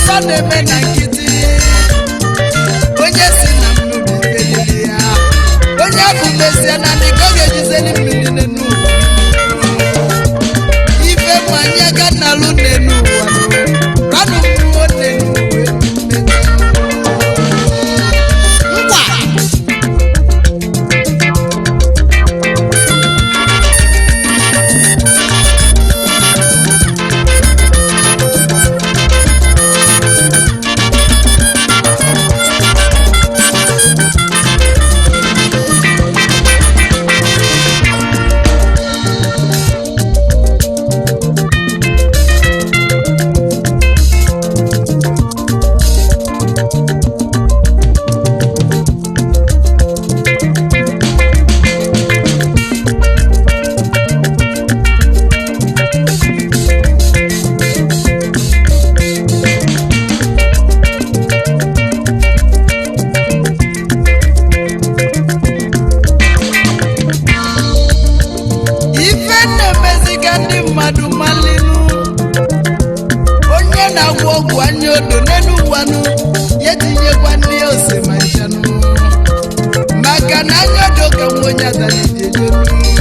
ife na-eme na nkịtị onye si na mmiri felili ya onye bụ mesie na ndị ka ọ ga-ejizeli mmiri n'enu ụwa ife mmanya ga nalụ n'enu ụwa ranụ mmụọ n'enu ụwa ngwa ife na-emeziga ndị mmadụ malinu onye na-agwọ ọgwụ anya odo n'elu ụwanụ ya etinyekwa ndị ose ma nchanụ maka na anya odo ka nwa onye adalijejeru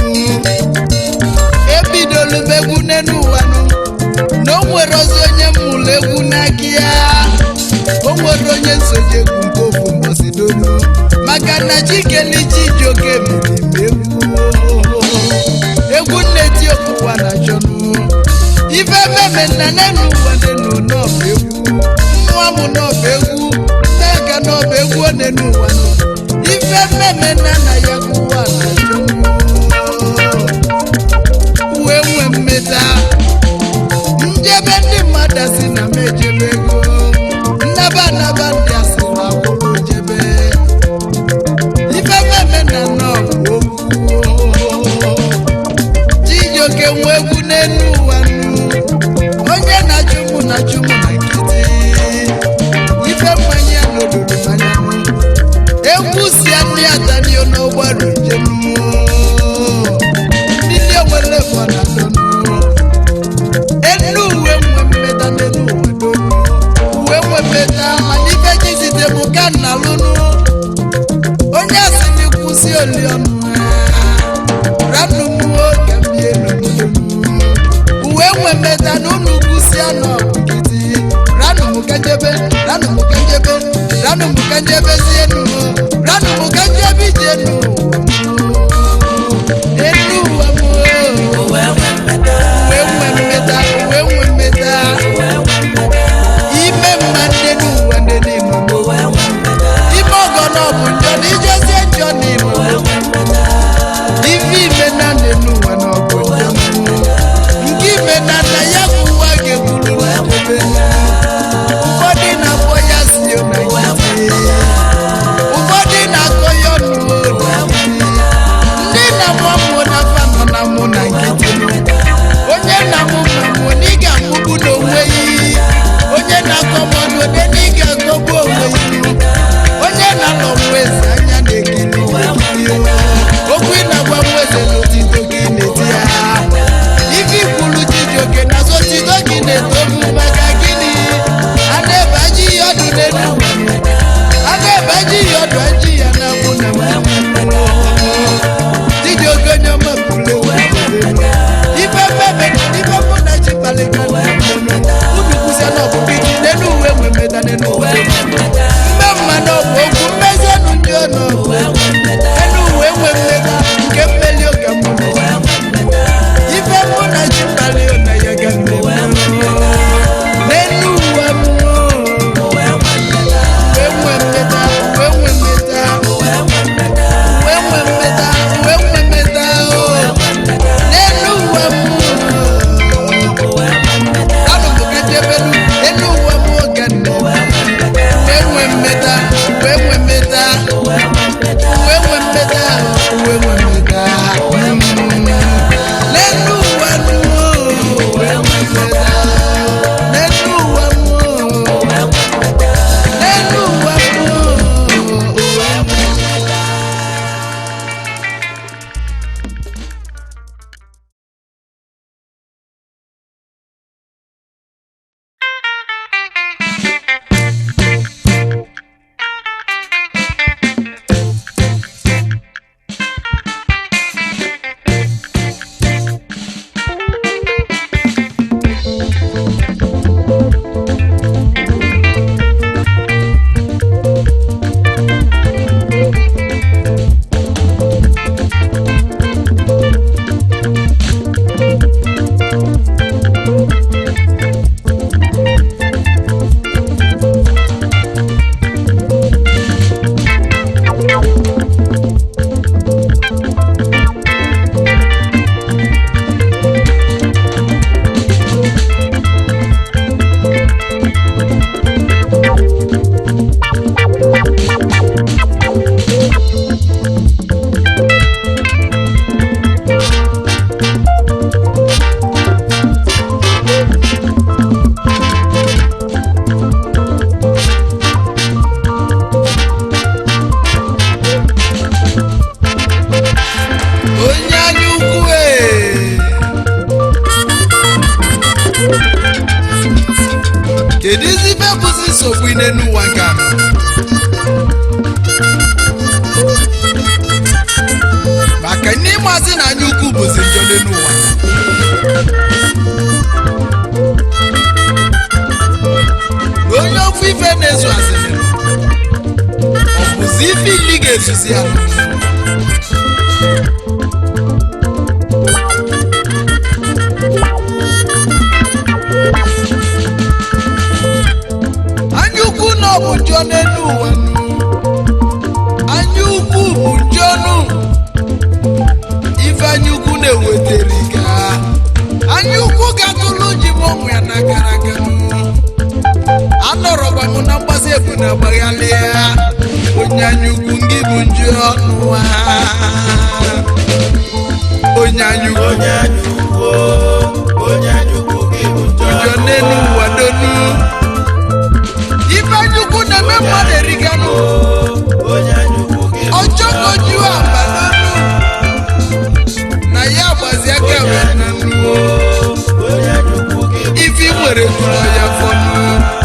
ebidolu m egwu n'elu ụwanụ na o nwere ozi onye mụrụ egwu n'aka ya o nwere onye nsoji egwu nke ofu mbọsi dolu maka na chikelichi ji oke emiri m egwu egwu nna-eti okpukwa na chọnụ ife mmemme nna nenu ụwa nenu n'ọba egwu nwa m n'ọba egwu nneka n'ọba egwu ọ nenu ụwa nụ. ife mmemme nna na ya ụwa na chọnụ wee nwee mmeta njebe ndị mmadụ si na m ejebe ego nnaba anaba ndị asị na akwụrụ jebe ife mmemme na nnọọ bụ okwu chijioke nwe egwu n'elu ụwa nụ onye na-achụ mụ na-achụ mụ na nkịtị ife mmanya n'obodo manya nụ egwu si anụ ya danio n'ụgbọrụ njem ndị ndị onwere fọ na dọnụ enu uwe nwe mmeta n'elu ụwa donu uwe nwe mmeta mana ife jizite mụ ka nna lụnụ onye asị n'ịkwụsị oliọnụ ranụ mmụọ ka mbie n'obodo uwe nwe mmeta na unu kwụsị anụ ọbụgidi ranụ mụ ka njebe ranụ mụ ka njebe ranụ mụ ka njebezie nu ranụ mụ ka njebe ije nu enu ụwa m Uwe nwe mmeta. uwe nwe mmeta uwe nwe mmeta ime mma nne n'ụwa nne n'ime Uwe nwe mmeta. ime ọgọ na ọ bụ njọ na ijezie njọ n'ime Uwe nwe mmeta. ife ime na nne n'ụwa na ọ bụ njọ nke ime na nna ya bụ ụwa ga-egburu n'ebe ụfọdụ na-akpọ ya sio na nkịtị ife bụzi nsogbu ine n'ụwa nke a maka ndị ịmazi na anya ukwu bụzi njọ n'ụwa na onye ofu ife na-ezu asịrị ọ bụzi ife ili ga-ezuzi ya anya ukwu na ọ bụ njọ n'elu ụwa nụ. anya ukwu bụ njọ nụ ife anya ukwu na-ewetara ike anya ukwu ga-atụlụ ji m ọnwụ ya na gara aga nụ. anọrọkwa m na mgbasa ebu na agbaghalị ya onye anya ukwu ngị bụ njọ n'ụwa onye anya ukwu onye anyukwu onye anyukwu gị bụ njọ njọ n'elu ụwa donu ife anya ukwu na-eme mmadụ eriganụ onye anyukwu gị bụ ọjọ́ kojú àbálọ́nù na ya gbazi aka wee na nnuwo onye anyukwu gị bụ ifi nwere tụrụ ya fọnụ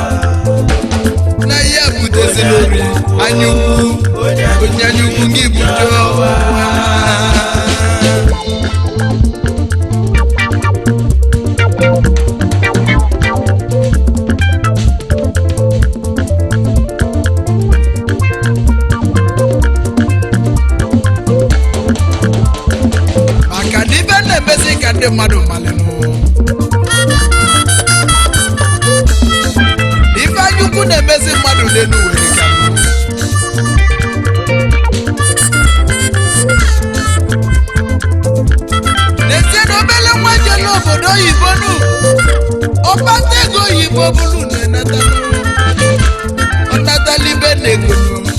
na ya butezi lórí anyukwu onye anyukwu gị bujo maka na ibe na-emezi ka ndị mmadụ malịnụ ife anyukwu na-emezi mmadụ n'elu were ka n'ezie na obele nwa je n'obodo oyibo nu ọkpata ego oyibo bụrụ na-enata ọnatalibe na ego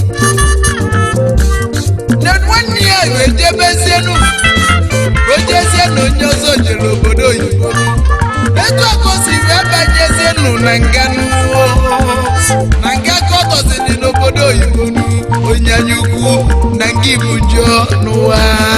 na nwanne ya wee jebezienu o jezie na onye ọzọ jere obodo oyibo etu ọkụ si wee banyezienu na nga n'ụwa na nga ka ọ tọziri n'obodo oyibo nu onye anya ukwu na nga ibu njọ n'ụwa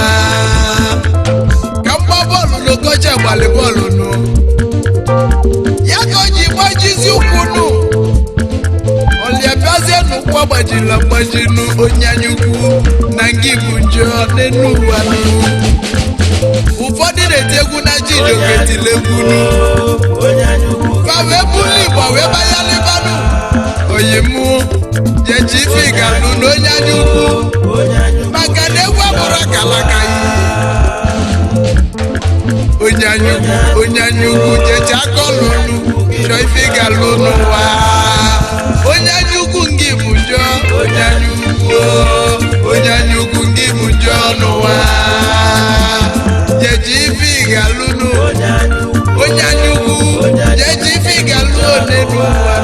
ka mgba bọọlụ n'okocha gbalị bọọlụ nụ ya ka o ji gbajizi ụkwụ nụ ọlịabiazie n'ụkwụ agbajila agbajinu onye anya ukwu na nga ibu njọ n'enu ụwa nụ ụfọdụ na-eti egwu na chijioke tiri egwu nụ onye anyukwu ka wee buli igbo wee banyalibanụ oyimu jechi ife ga-anụ na onye anya ukwu onye anyukwu maka na egwu abụrụ akalaka yi onye anya ukwu onye anya ukwu jechi aka ọlụlụ chọọ ife ị ga-alụ n'ụwa onye anya ukwu ngị bụ njọ onye anya ukwu onye anya ukwu ngị bụ njọ n'ụwa jechi ife ị ga-alụ n'ụwa onye anyukwu onye anya ukwu jechi ife ị ga-alụ one n'ụwa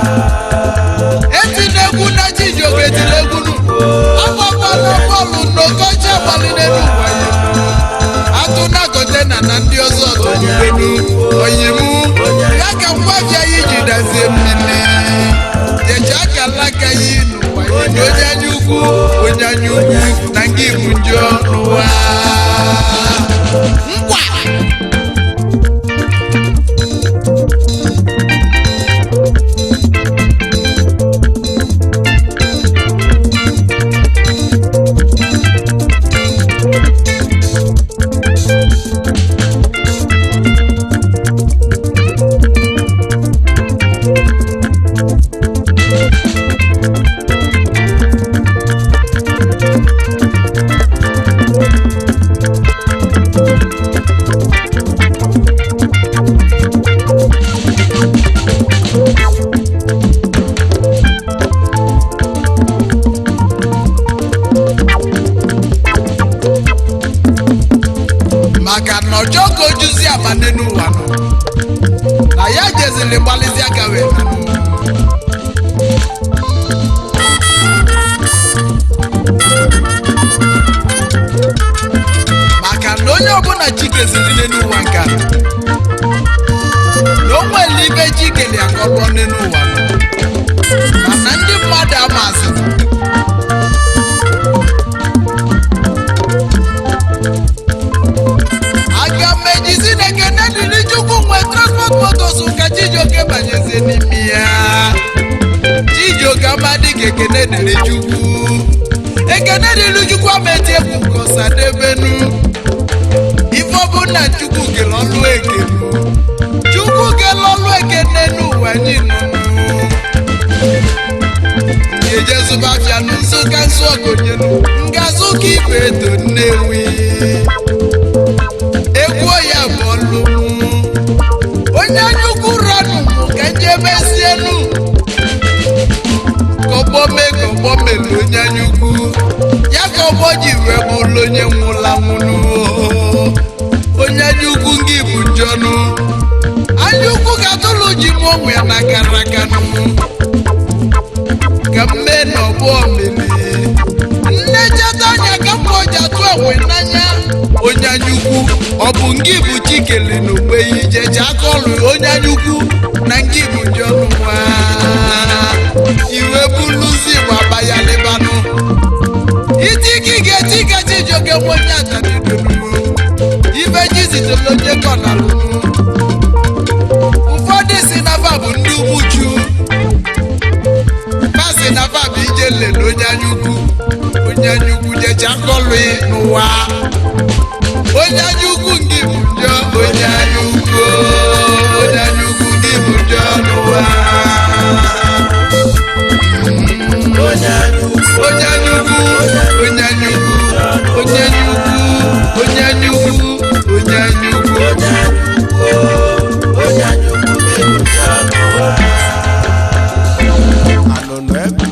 eti n'egwu na chijioke tiri egwu nụ agbakwala bọọlụ n'okocha gbalịrị n'ụwa ya atụ na kọntena na ndị ọzọ tụrụbenu oyimu ya ka ngwafịa ya iji dazie mmiri jecha aka alaka ya n'ụwa ya na onye anya ukwu onye anya ukwu na nga ibu njọ n'ụwa ngwa maka na ọjọọ ka ojuzi abane n'ụwa nọ na ya jeziri gbalịzi aka wee na maka na onye ọbụla chikeziri n'ụwa nke a na o nwere ibe chikeli akọlụọ n'ụwa nọ mana ndị mmadụ amazị aga m ejizi na ekene dịrị chukwu nwe transport motos ka chijioke banyezie n'ime ya ekene dịrị chukwu ekene dịrị chukwu ameti egwu nke ọsadebenu ife ọbụna chukwu kele ọlụ ekene chukwu kele ọlụ ekene n'ụwa anyị nọ ga-ejezụba afịa n'ụzọ ka nsụ ọgonyelu ngazụ ka ibe eto nnewi egwu ya bụ ọlụ onye anyukwu ranụ mụ ka njebezienu kọgbọ mee kọgbọ mere onye anyukwu ya ka ọgbọ ji wee bụrụ onye nwụla nwụrụ onye anyukwu gị bụ njọnụ anyukwu ka tụlụ ji mụ onwe ya na karakanụ ka mme na ọgbọ mmiri nne cheta anya ka mma ji atụ enwe n'anya onye anyukwu ọ bụ ngị bụ chikele na ogbe ya ije ji aka ọrụ onye anyukwu na ngị bụ njọnụ nwa iwe buluzi gbaba ya lebanụ iti gị ga-eti gaji joge nwenye atanidonu ibe jizitele onye kọnalụ ụfọdụ si nafa bụ ndị ugbuchu masị nafa bụ ije lele onye anyukwu onye anyukwu jecha kọlụ n'ụwa onye anyukwu ngị bụ njọ onye anyukwu onye anyukwu ngị bụ njọ n'ụwa onye anyukwu onye anyukwu onye anyukwu onye anyukwu onye anyukwu onye anyukwu onye anyukwu onye anyukwu ga-ebuja n'ụwa anụnụ ebe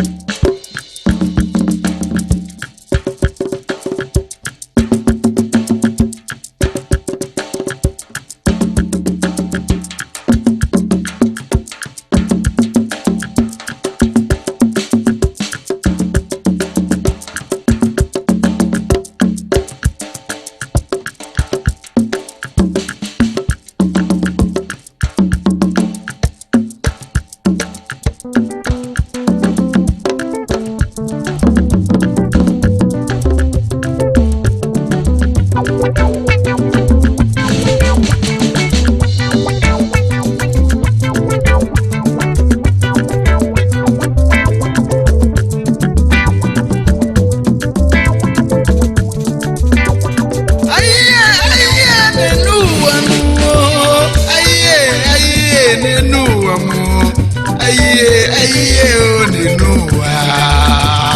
Ayiye ayiye nínú wa mú o. Ayiye ayiye nínú wa mú o. Ayiye ayiye o nínú wa.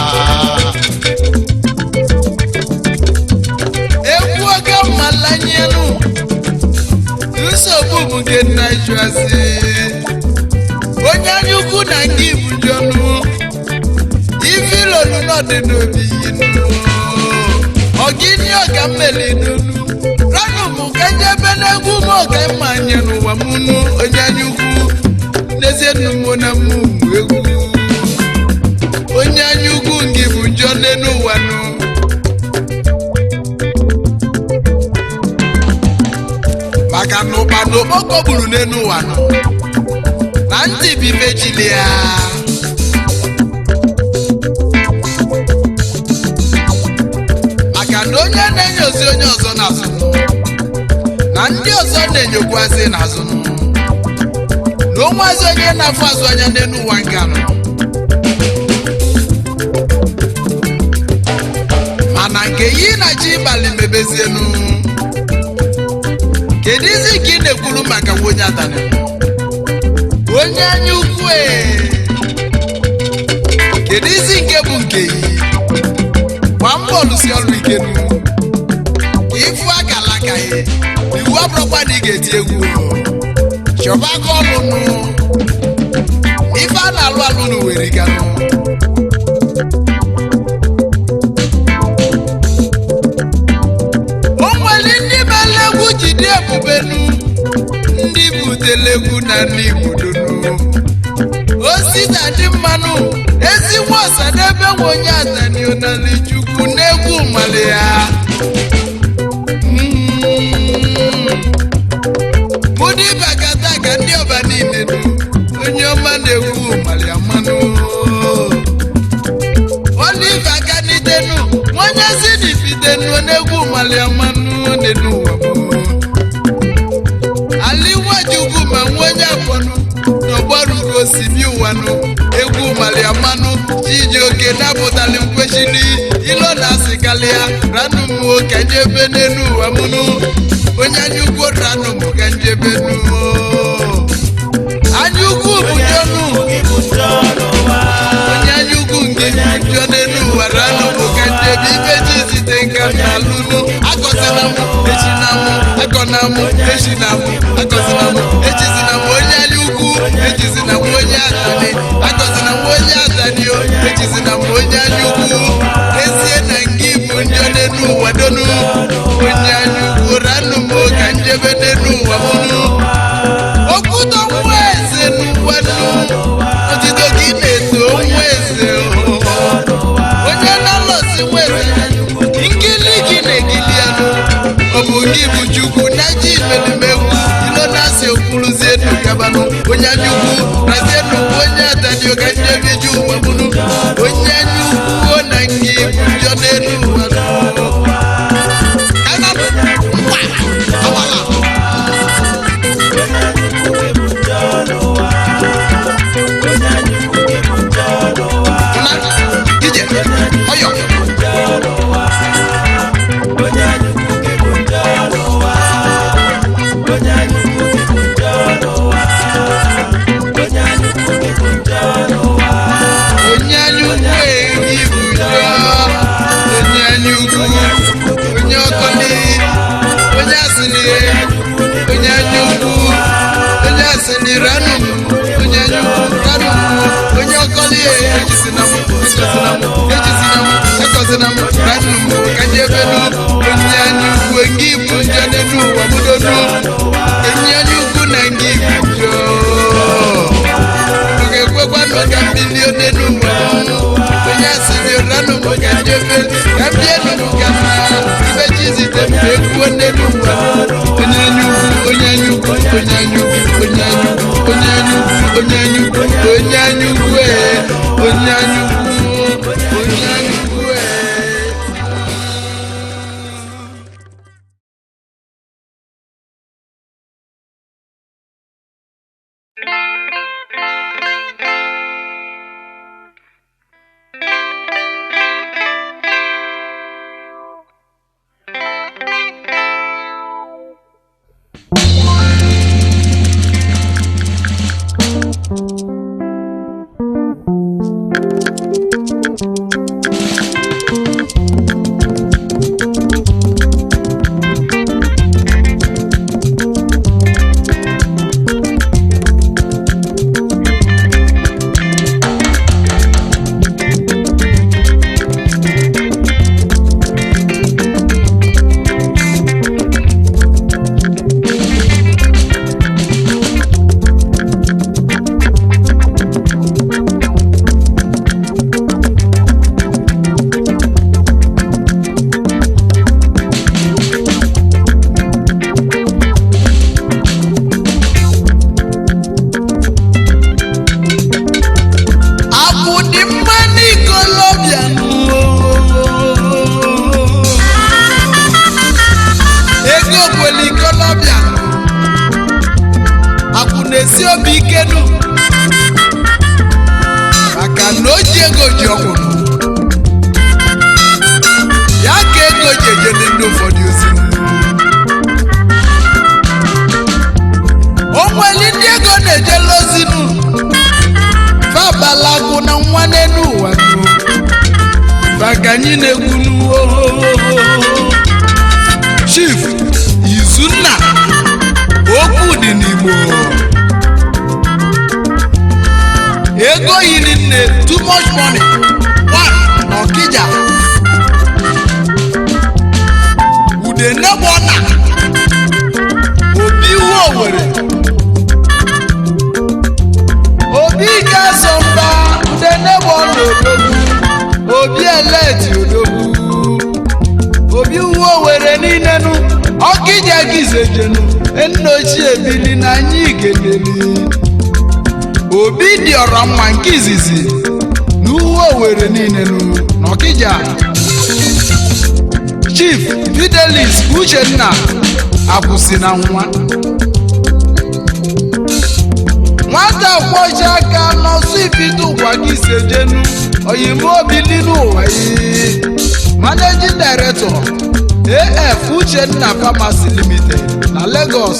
Egwu oge mmalanyenu. Nsogbu bụ nke nna Ijuasi. Onye anya ukwu na nke ibujọnụ. Ife ilolu n'ọdị n'obi yinu. Ọgịnị ọga mmeli n'olu. Ranụ mụ ka njebe n'egwu m ọga mma anya n'ụwa m nụ onye anya ukwu. N'ezie nnu mụ na mụ mụ egwu. Onye anya ukwu ngị bụ njọ n'enu ụwa nụ. Maka na ụkpa na okpoko gburu n'enu ụwa nụ. Na ntị bụ ife chili ya. maka na onye na-enyozi onye ọzọ n'azụ na ndị ọzọ na-enyokwazi n'azụ na onwezi onye na-afụ azụ anya n'elu ụwa nga nọ mana nke yi na chi ịbalị mebezienu kedu izi ka ị na-ekwuru maka onye adanị onye anya ukwu ee kedu izi nke bụ nke yi gba mbọ lụsi ọrụ ike nu ifu akala aka ya iwu abụrụkwa na ị ga-eti egwu o. chọba aka ọlụ nụ ife a na-alụ alụ nu were ganụ o nwere ndị mere egwu jide ebubenu ndị butere egwu na ndị igbudonu osita dị mmanụ ezi nwa ọsadebe nwe onye atanionali chukwu n'egwu mali ya mụdị bagata ka ndị ọba niile nụ onye ọma na-egwu mali ya mmanụ olive aka n'idenu onye si n'ibidenu n'egwu mali ya mmanụ n'elu ụwa m aliwajugwu ma nwa onye afọnụ n'ọgbaruru osibi ụwanụ egwu mali ya mmanụ chijioke napụtali mkwechili ilo na asịkalịa ranụ m ka njebe n'elu ụwa mụnụ onye anya ukwu ranụ m ka njebe nu anya ukwu bụ jọnụ onye anya ukwu nke njọ n'elu ụwa ranụ m ka njebe ibe ji zite nka na alụnụ akọsina m echina m akọna m echina m akọsina m echizina m onye anya ukwu echizina m onye atani akọsina m onye atani o echizina m onye anya ukwu ezie na nke bụ njọ n'elu ụwa donu onye anya ukwu ranụ m ka njebe n'elu ụwa mụnụ okwuto nwa eze n'ụwa nụ otito gị na-eto nwa eze o. onye na-alọsi nwa eze nkili gị na-egili anụ ọ bụ gị bụ chukwu na ji melimegwu ilo na-asị okwuruzie nu gabanụ onye anya ukwu razie nnukwu onye adanio ka njebi ji ụwa bụnụ onye anya ukwu na ngị bụ njọ n'elu ụwa nụ. Kana m, mkpa, agbala. Na, ije, ọyọ. onye anya ukwu eyi bụ njọ onye anya ukwu onye ọkọli onye asịrị onye anya ukwu onye asịrị ranụ m onye anya ukwu ranụ m onye ọkọli ejizina m ekọzina m ejizina m ekọzina m ranụ m ka ndị ebenu onye anya ukwu ngị bụ njọ n'elu ụwa mụdonu onye anya ukwu na ngị bụ njọ ọ ga-ekwekwa nọ ka mmiri n'elu ụwa onye asịrị ranụ m ka njebe ka mbie nụrụ ka mma ibe chizite m ekwuo n'elu ụwa onye anya ukwu onye anya ukwu onye anya ukwu onye anya ukwu onye anya ukwu onye anya ukwu onye anya ukwu ee onye anya ukwu onye anya ukwu ee Abụ dị mma n'ikolobịa ego kwere ikolobịa akwụ na-esi obi ike nụ maka na o ji ego ji ọgwụ ya ka ego ji ejede ndị ụfọdụ ozi o nwere ndị ego na-ejela ozi nụ fabalagụ na nwa n'elu ụwa nụ maka anyị na-egwu n'uwo chief izunna okwu dị n'igbo ego yiri nne too much money one n'ọkịja ude nebọna obi iwu owere obi ga-eso mba ude nebọna odogwu obi eleti odogwu obi uwe owere niile nụ ọkịja gizejenu nna ochie bili na anyị geleli obi dị ọrọ mma nke izizi na uwe owere niile nụ n'ọkịja chief fidelis uchenna akwụsị na nwa nwata kwọchi aka n'ọsọ ibido ụwa gị sejenu oyimo obili n'ụwa yi managing director af uchenna pharmacy limited na lagos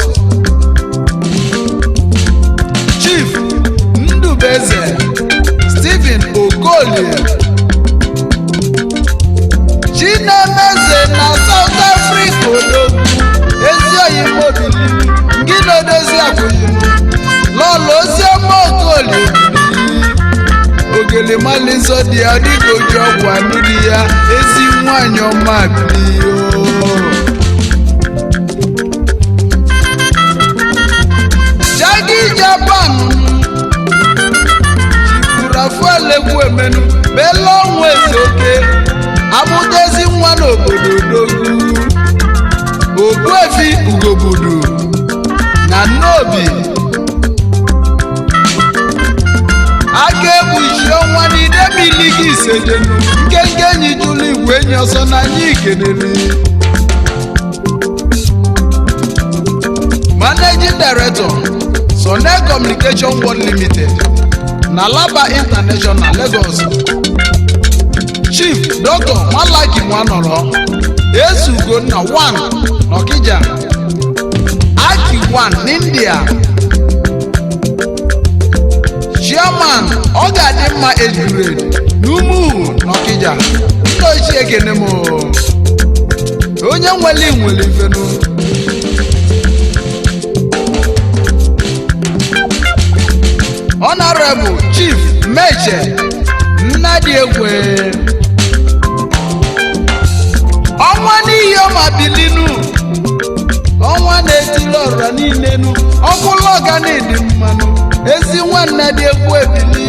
chief ndubeze stephen okolie chinemeze na south africa odogwu ezi oyimo obili ngị na-edozi akwụghịm lọlọ oziọma okolie ogele malinsọ dị ya dịka oji ọgwụ anụ dị ya ezi nwanyị ọma bilio jagi japan jiburafuelegwu emenu bela ọnwụ eze oke amụtezi nwa n'obodo dogwu ogbuefi ugobudu na nnobi aka egbuchi ọnwa n'ide mmiri gị isedenu nkenke enyi jụrụ igwe enyi ọsọ n'anya ikenere managing director sone communication world limited na laba international lagos chief dr malaki nwanọrọ esugonna 1 n'ọkija aki 1 n'india chairman ọ ga-adị mma ejure n'umuhu n'ọkịja ndị ochie ekene m onye nwere nwere ifenu honorable chief meche nnadị egwe ọnwa n'ihi ọma bilinu ọnwa na-etili ọra niile nu ọkwụlụ ọganidi mmanụ ezi nwanne dị egwu ebili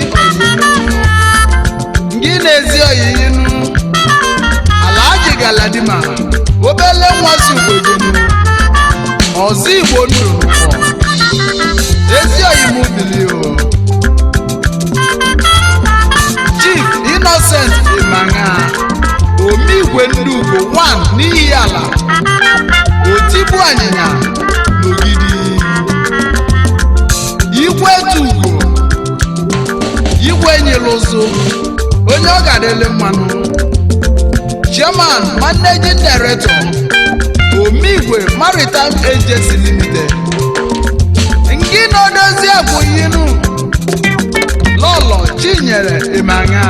ngị na-ezi oyiyinu ala ajị galadima obele nwa si ugbojenu ọzọ igbo ndụ ezi oyimu bili o chief innocent imanga omigwe ndị ugbo 1 n'ihi ala otibu anyịnya n'ogidi igwe tugo igwe nyere ụzụ onye ọ ga-adịle mmanụ chairman managing director omigwe maritime agency limited ngị na-odozi abụghinu lọlọ chinyere emanya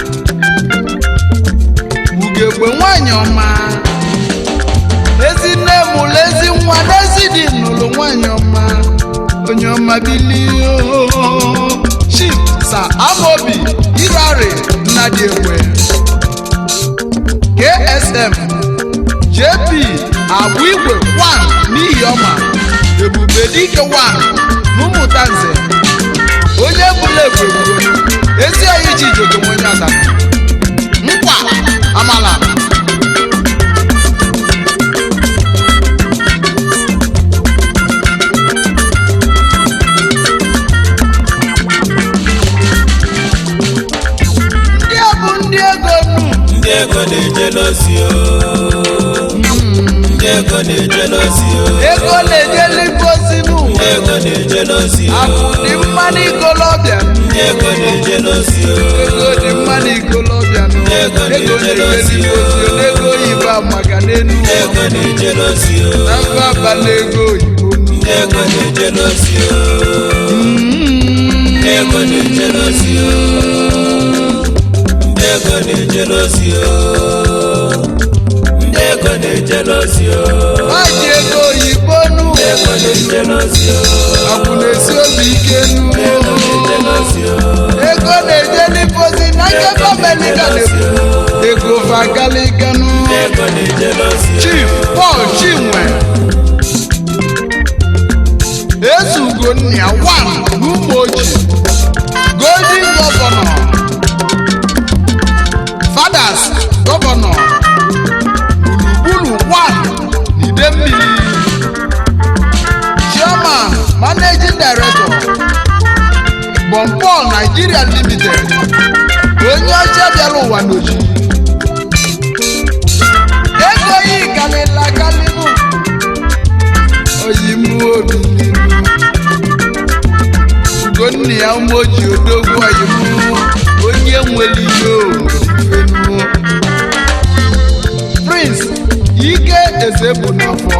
ugegbe nwanyị ọma ezi nne mụrụ ezi nwa n'ezi dị nụrụ nwanyị ọma onye ọma bilie chief sa amobi irari nnadị ekwe ksm jp agwa igwe 1 n'ihi ọma ebube dike 1 n'ụmụta nze onye bụla egwegwu ezi oyi ji jogo onye ọzara nkwa amala ndị a bụ ndị ego nu ndị ego na-eje n'ozi o ndị ego na-eje n'ozi o ego na-ejeli ngozi n'ụwa ndị ego na-eje n'ozi o akụ dị mma n'ikolobịa ndị ego na-eje n'ozi o ego dị mma n'ikolobịa nụ Ego ego na-ejeli na-ejeli ozi. ngozi n'ego oyibo maka n'enu ndị ego na-eje n'ozi o na mba abalị ego oyibo nụ ndị ego na-eje n'ozi o ndị ego na-eje n'ozi o ndị ego na-eje n'ozi o ndị ego na-eje n'ozi o maji ego oyibo nụ ndị ego na-eje n'ozi o akwụ na-esi obi ike nụ ndị ego na-eje n'ozi o ego na-ejeli ngozi na nke gọọmenti ga na-ekwu ego vagalika nụ ndị ego na-eje n'ozi o chief paul chinwe ezugo nnia wan n'ụmụ ojii golden gọvanọ fathers gọvanọ gburugburu wan n'ide mmiri chairman managing director bompol nigeria limited onye ọcha bịara ụwa n'oji ego yi kalịla kalịbụ oyimu obi n'ilu ugonna ya umoji odogwu oyimu onye onye nwere ihe omume prince ike eze bụ n'afọ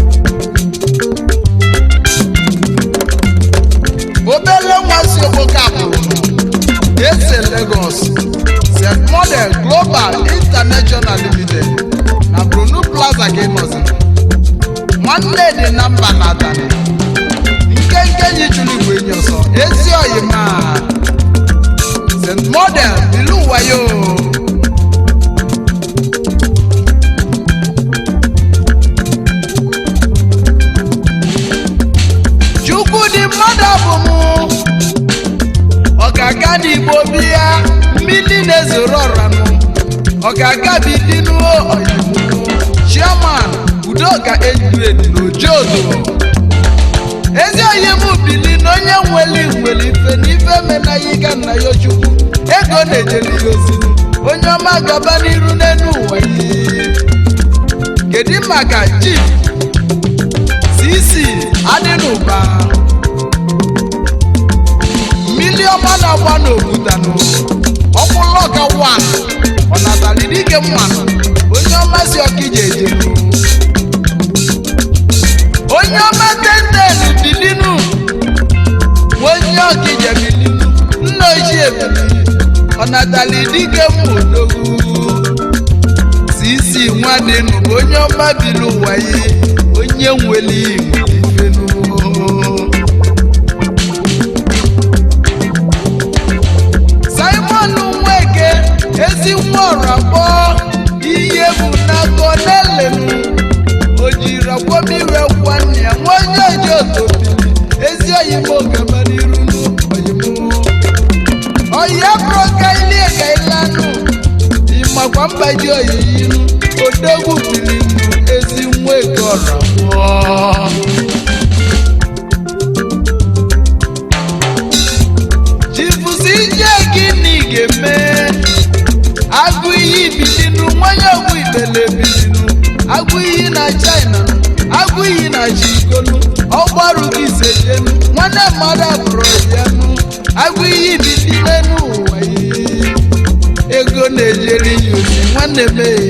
obele nwa si okpoke abụrụ ese lagos st model global international limited na brunu plaza ka ịnọzi nwanne dị na mba na atani nkenke yi jụrụ igwe enyi ọsọ ezi oyima st model ilu wayo chukwu dị mmadụ bụ mụ ọgaga n'igbo bịa mmiri na-ezoro ọranụ ọgaga bidinuo oyibo chairman udoka ejred n'ojodo ezi onye m bili na onye nwere nwere ife n'ife menaghị ga nna ya chukwu ego na-ejeli ya ozi onye ọma gaba n'iru n'elu ụwa yi kedu maka chief cc adịnụba mmiri ọma na-agba n'obutanụ ọkwụlọka wan ọ natara dike mmanụ onye ọma si ọkija ejenu onye ọma tenden bilinu onye ọkija bilinu nna ochie bilinu ọ natara dike mmodogwu sisi nwadịnụ bụ onye ọma bili ụwa yi onye nwere ifenu simon nweke ezi nwa ọra kpọọ ihe bụ n'aka n'elenu o jiri akwamiwe nwanne ya nwa onye oji otobili ezi oyimo gaba n'iru n'oyimu oyi bụrụ ka ilie ka ilanụ ịmakwa mbaji oyiyinu odogwu bilinu ezi nwa eke ọra kpọọ chifusi ije gịnị ga-eme agụ iyi bilinu nwanye ọgwụ ibele bilinu agụ iyi na china agụ iyi na chikolu ọgbaru gị sejenu nwanne mmadụ abụrụ yanu agụ iyi bilinu ụwa yi ego na-ejeri ya ozi nwanne m ee.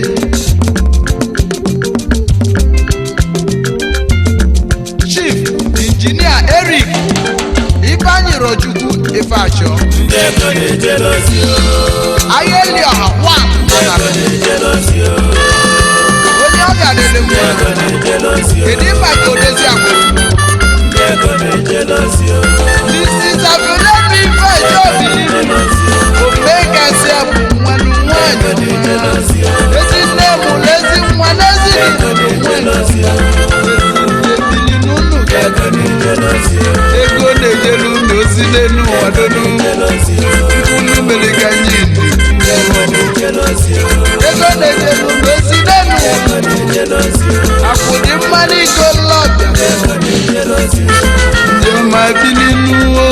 chief injinia eric ifeanyị rochukwu ifeachọ ndị ego na-ejere ozi o ahịa eli ọha wa ndị ego na-ejere ozi o onye ọ ga-adịrị ndị mma ego na-ejere ozi o kedu maka odezi akwụrụ ndị ego na-ejere ozi o mrs abdulemi ifeachọ obili ejere ozi o omume gasị abụ nwanụ nwanyị ejere ozi o ezi nne mụrụ ezi nwa n'ezi ego na-ejere ozi o ebili n'ụlọ ego na-ejere ozi o ego na-ejere unu ozi n'elu ụwa donu ejere ozi o unu mere ka anyị ego na-ejere ozi o ego na-ejere unu ozi n'elu ụwa ego na-ejere ozi o akwụdị mmanụ iko lọbịa ego na-ejere ozi o ndị ọma bili n'ụwa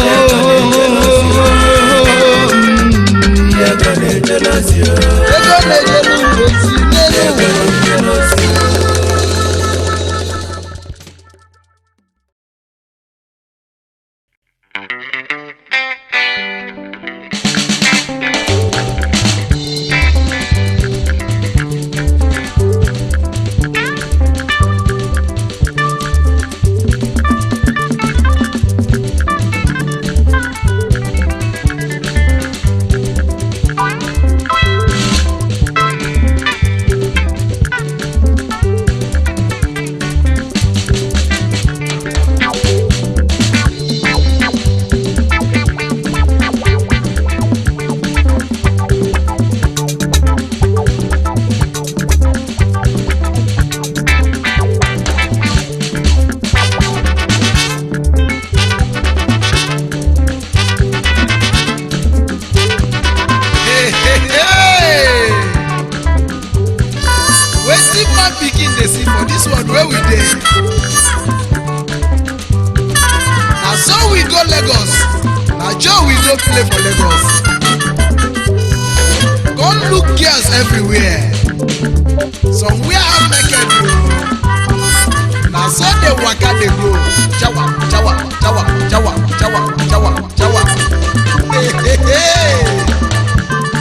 ego na-ejere ozi o ego na-ejere unu ozi n'elu ụwa ejere ozi o Hey, hey, hey. wetin man pikin dey see for dis world wey we dey na so we go lagos na joe we go play for lagos come look girls everywhere somewhere half naked o na so dey waka dey go jawa jawa jawa jawa jawa jawa jawa hey, hey, hey.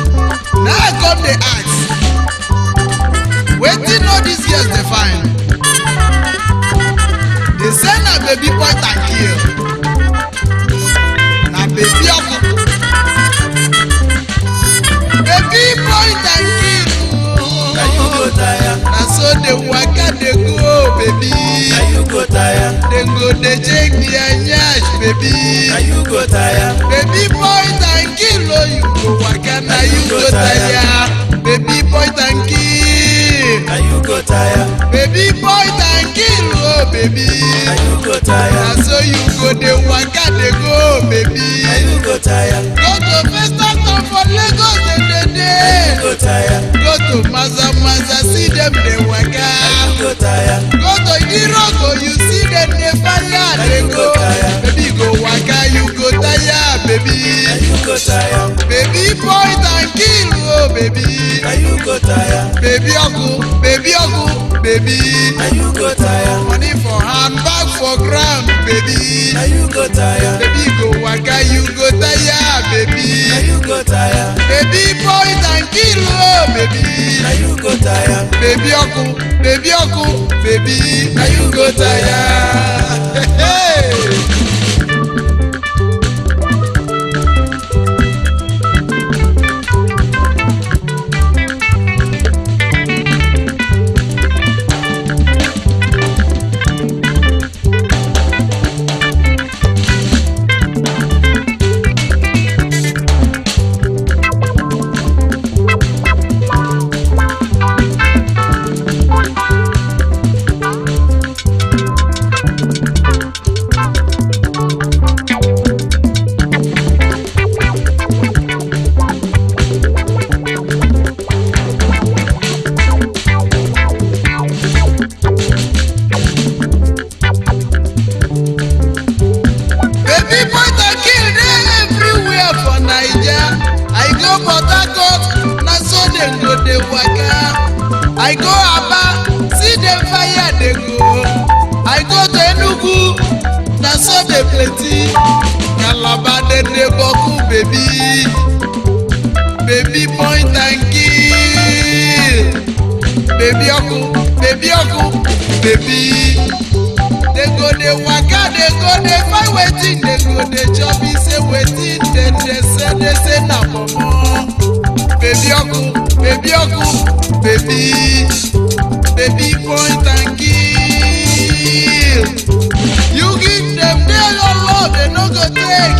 dey check their nyash baby. na you go tire. baby point and kill oh you go waka na you go tire. baby point and kill. na you go tire. baby point and kill oh baby. na you go tire. na so you go dey waka dey go baby. na you go tire. go to first town for lagos dey dey na dey. you go tire. go to maza maza see dem dey na waka. you go tire. go to idiroko you see dem dey fire dey you go. go tire. baby go waka you go tire baby. na you go tire. baby point and kill oh baby. na you go tire. baby ọkụ baby ọkụ baby. na you go tire. money for hand bag for ground baby. na you go tire. baby go waka you go tire baby. na you go tire. baby point and kill oh baby. na you go tire. baby ọkụ baby ọkụ baby na you go tire. Hey. baby point and kill dey everywhere for naija i go port harcourt na so dem go dey waka i go aba see dem fire dey go i go to enugu na so dey plenty calabar dem dey boku baby baby point and kill baby ọkụ baby ọkụ baby. They go dey waka dey go dey find wetin dey go dey chop e say wetin dem dey say dey say na momo baby ọkụ baby ọkụ baby baby point and kill you give dem dey your love dem no go take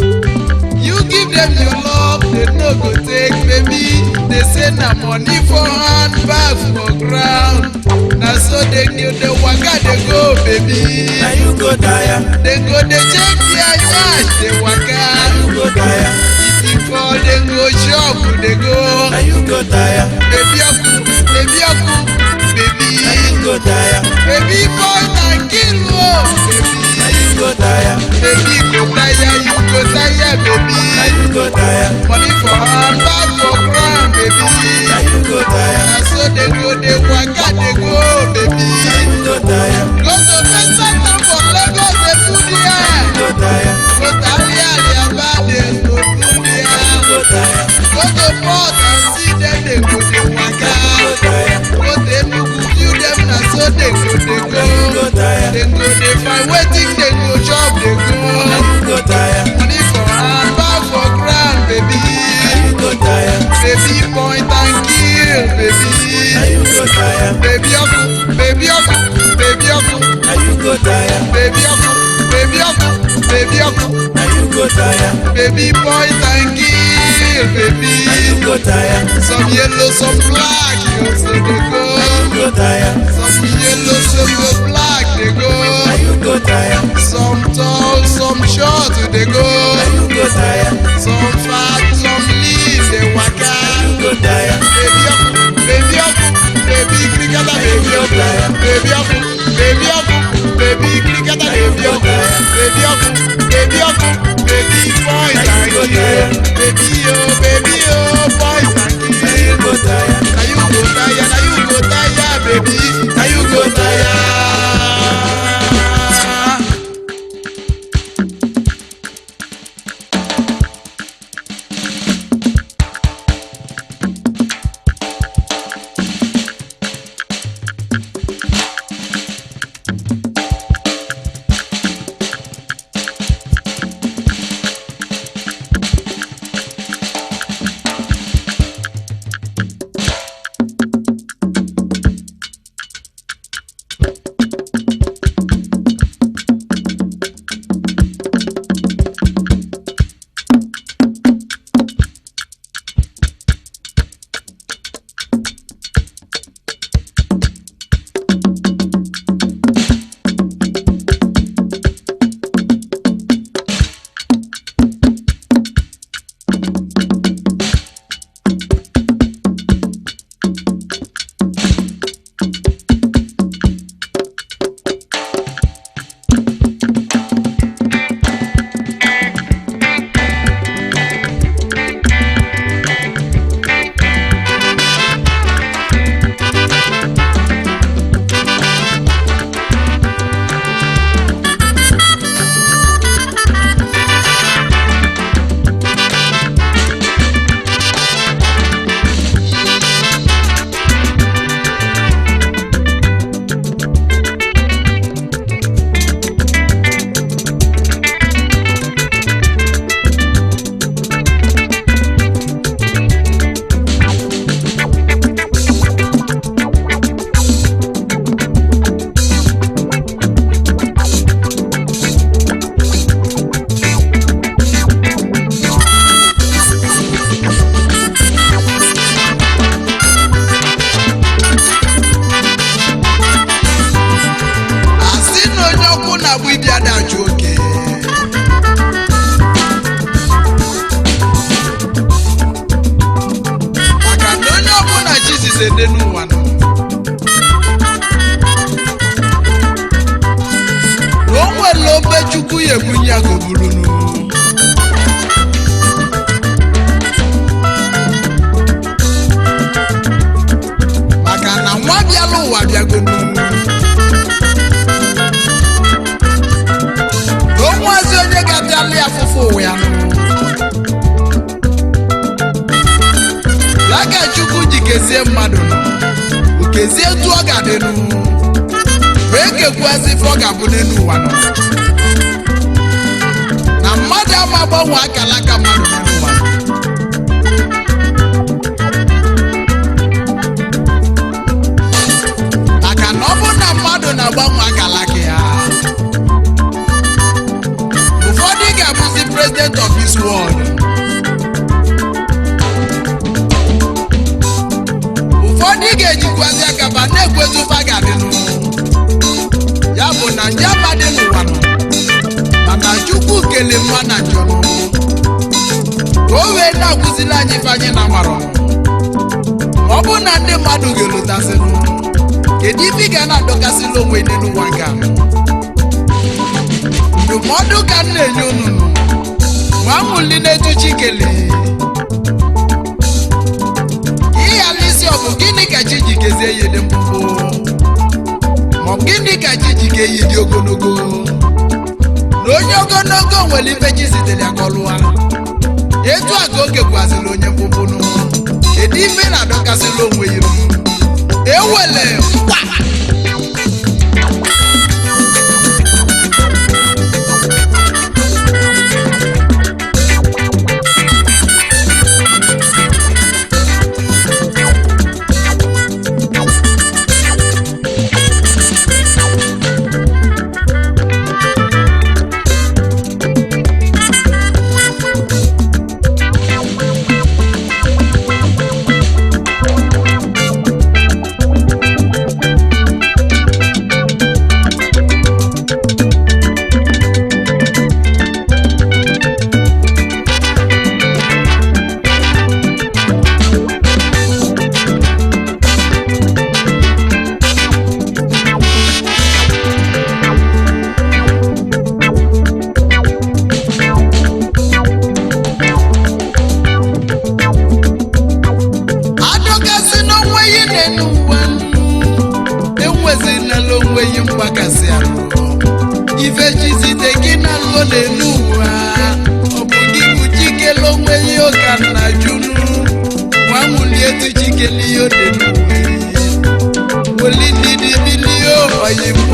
you give dem your love dem no go take baby dey say na money for hand bag for ground na so dey dey dey waka dey go baby. na you go tire. dem go dey check their cash dey waka na you go tire. if e fall dem go shop dey go na you go tire. baby ọkụ baby ọkụ baby na you go tire. baby boy na kill o baby na you go tire. baby go tire you go tire baby na you go tire. money for hand bag for ground baby na you go tire. na so dem go dey waka dey go baby na you go tire. go to first town for lagos dey do there. go tire. go tari aliaba dey go do there. go tire. go to port and see dem dey go dey waka. go tire. go to enugu view dem na so dem go dey na you go go. tire. dem go dey find wetin dem go chop dey na go. you go tire. money for hand bag for ground baby. na you go tire. baby point and kill baby. na you go tire. baby ọkụ baby ọkụ baby ọkụ na you go tire. baby ọkụ baby ọkụ baby ọkụ na you go tire. baby point and kill baby. na you go tire. Some yellow, some black, you say they go. go tire. Some yellow, some go black, they na go. you go tire. Some tall, some short, they na go. you go tire. Some fat, some lean, they waka. you go tire. Baby up, baby up, baby cricketa, baby up, baby up, baby up, baby cricketa, baby up, baby up, baby up, baby boy, thank you, baby oh, baby oh, boy, thank na you. you go tire. Now you go tire, now you go tire, baby. Now you go tire. ka o bulunu maka na nwa bịala ụwa bịagonu onwezi onye ga-abịala ya afụfụ ụwa ya nụ ya ka chukwu ji kezie mmadụ nụ o kezie etu ọ ga-adịnụ wee kekwuazi ife ọ ga-abụ n'elu ụwa nọ na mmadụ ama agbanwe akala aka mmadụ n'elu ụwa nọ. maka na ọ bụrụ na mmadụ na-agbanwe akala aka ya ụfọdụ ga-abụzi president of this world ụfọdụ ga-ejikwazi aka ba na-ekwezi ụfa ga-adịnụ ya bụ na nje amadị n'ụwa nọ mana chukwu kele mma na njọ nọ ka o wee na-akụzili anyị ife anyị na amarọ ma ọ bụrụ na ndị mmadụ ga-elotasịnụ kedu ife ị ga na-adọkasịla onwe gị n'ụwa nke a ndụmọdụ ka m na-enye unu nụ nwa nwuli na-etu chikele ịghala isi ọ bụ gịnị ka chi ji kezie ya dị mkpụmkpụ ma ọ bụ gịnị ka chi ji ka eyi dị ogologo na onye ogologo nwere ife chi zitere ya ka ọ lụwa etu a ka oge gwaziri onye mkpụmkpụ nụ kedu ife na-adọkasịla onwe ya nụ? ewele mkpa adọkasị n'onwe yi na-enu uwe enwezinala onwe yi mgbakasị ahụ ife jizite gị na nlo na-enu uwe ọ bụ gị bụ chikele onwe yi ụka na junu nwa nwuli etu chikele ihe ode n'uwe weli ndidi bilie oyimu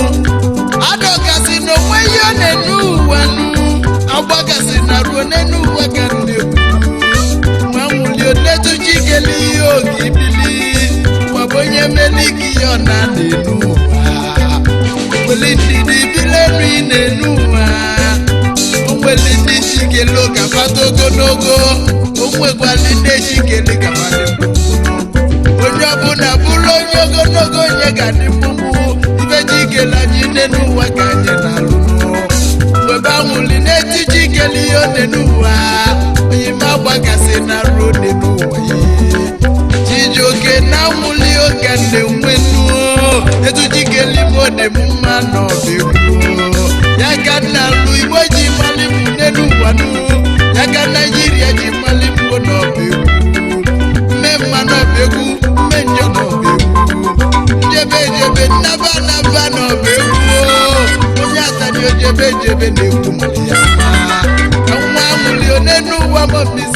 adọkasị n'onwe yi ọ na-enu uwe nụ agbakasị na ruo n'enu uwe ka ndị nwa nwuli onetu chikele ihe oge ibili maọbụ onye meliki ya ọ na na-enu ụwa weli ndidi bilenu ị na-enu ụwa o nwere ndị chikele ụka fata ogologo o nwekwali ndị chikele ka fadị mkpụmkpụ onye ọbụla bụrụ onye ogologo onye ga-adị mkpụmkpụ ife chikele anyị n'enu ụwa ka anyị na-alụ mgbe banwuli n'eti chikele ihe ọ dị n'ụwa onye ma gbagasị na ruo dị n'ụwa ya chijioke na nwuli oge na-enwe nuo etu chikele ime ọ dị m mma n'ọbịgbuo ya ka nna lụ igbo ji mali m n'elu ụwa nu ya ka naijiria ji mali m n'ọbịgbu mme mma n'ọbịgbu mme njọ n'ọbịgbu njebe ejebe nnaba naba n'ọbịgbu onye atani ojebe ejebe na-ekwu mali ya mma ka nwa amụli onenu ụwa mọbisi